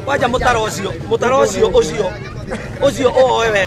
waja mutaro ucio mutaro ucio ucio ucio owe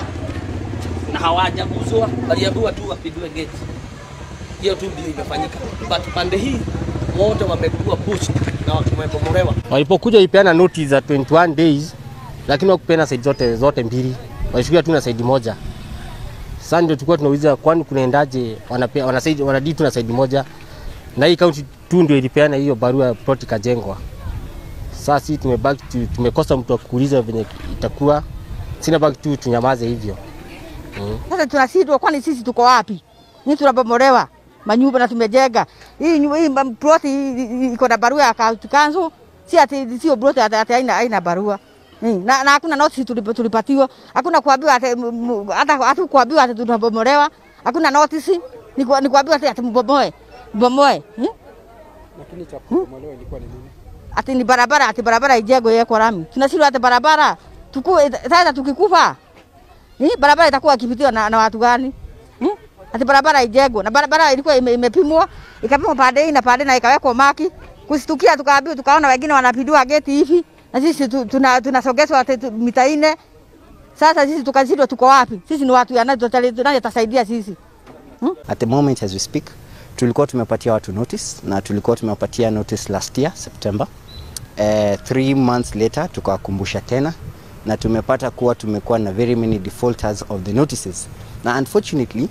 na hawajaguzwa, waliambiwa tu wapindue gate. Hiyo tu ndio imefanyika, but pande hii wote wamekuwa pushed na wamebomolewa. Walipokuja ipeana notice za 21 days, lakini wakupeana side zote zote mbili, walishukia tu na side moja. Sasa ndio tulikuwa tunauliza kwani kunaendaje, wanapea wana side wanadii tu na side moja, na hii kaunti tu ndio ilipeana hiyo barua plot ikajengwa. Sasa sisi tumebaki tu, tumekosa mtu wa kuuliza venye itakuwa, sina baki tu tunyamaze hivyo. Sasa tunashindwa, kwani sisi tuko wapi? Ni tunabomolewa manyumba na tumejenga hii nyumba hii mam- ploti hii- hii iko na barua ya county council, si ati sio ploti ati ati haina haina barua Hmm, na, na hakuna notice tulip- tulipatiwa, hakuna kuambiwa ati m- m- hata hatu kuambiwa ati tunabomolewa, hakuna notice, ni ku- ni kuambiwa ati ati mbomoe mbomoe hmm? Lakini cha kubomolewa ilikuwa ni nini? ati ni barabara, ati barabara ijengwe iwekwe lami. Tunashindwa ati barabara tuku, sasa tukikufa eh, barabara itakuwa ikipitiwa na, na watu gani hmm? Ati barabara ijengwe na barabara ilikuwa ime, imepimwa ikapimwa pande hii na pande na ikawekwa maki, kustukia tukaambiwa, tukaona wengine wanapindua geti hivi na sisi tu- tuna- tunasogezwa ati tu- mita nne. Sasa sisi tukashindwa, tuko wapi? Sisi ni watu ya nani? tutali- nani atasaidia sisi? At the moment as we speak, tulikuwa tumepatia watu notice na tulikuwa tumewapatia notice last year September. Uh, three months later tukawakumbusha tena na tumepata kuwa tumekuwa na very many defaulters of the notices na unfortunately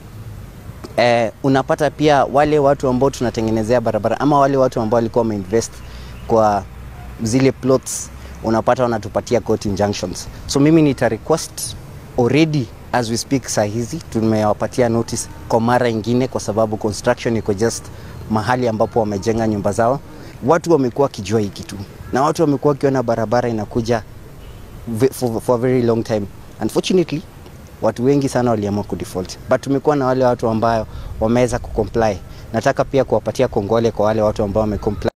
eh, unapata pia wale watu ambao tunatengenezea barabara ama wale watu ambao walikuwa wameinvest kwa zile plots unapata wanatupatia court injunctions. So mimi nita request already as we speak saa hizi tumewapatia notice kwa mara ingine, kwa sababu construction iko just mahali ambapo wamejenga nyumba zao. Watu wamekuwa wakijua hii kitu na watu wamekuwa wakiona barabara inakuja ve- for, for a very long time. Unfortunately watu wengi sana waliamua kudefault, but tumekuwa na wale watu ambao wameweza kucomply. Nataka pia kuwapatia kongole kwa wale watu ambao wamecomply.